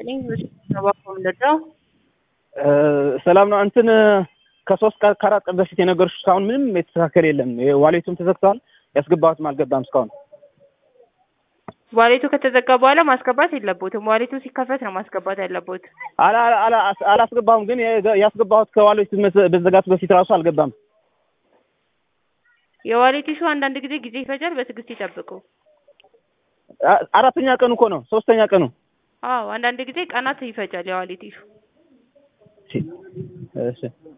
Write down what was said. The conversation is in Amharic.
ይስጥልኝ። ባኮም ለዳው ሰላም ነው። እንትን ከሶስት ከአራት ቀን በፊት የነገርኩሽ እስካሁን ምንም የተስተካከል የለም። ዋሌቱም ተዘግተዋል። ያስገባሁትም አልገባም እስካሁን። ዋሌቱ ከተዘጋ በኋላ ማስገባት የለቦትም። ዋሌቱ ሲከፈት ነው ማስገባት ያለቦት። አላ- አላ- አላስገባሁም፣ ግን ያስገባሁት ከዋሌቱ በዘጋቱ በፊት ራሱ አልገባም። የዋሌት ኢሹ አንዳንድ ጊዜ ጊዜ ይፈጃል። በትዕግስት ይጠብቁ። አ- አራተኛ ቀኑ እኮ ነው፣ ሶስተኛ ቀኑ። አዎ አንዳንድ ጊዜ ቀናት ይፈጃል የዋሌት ኢሹ። እሺ እሺ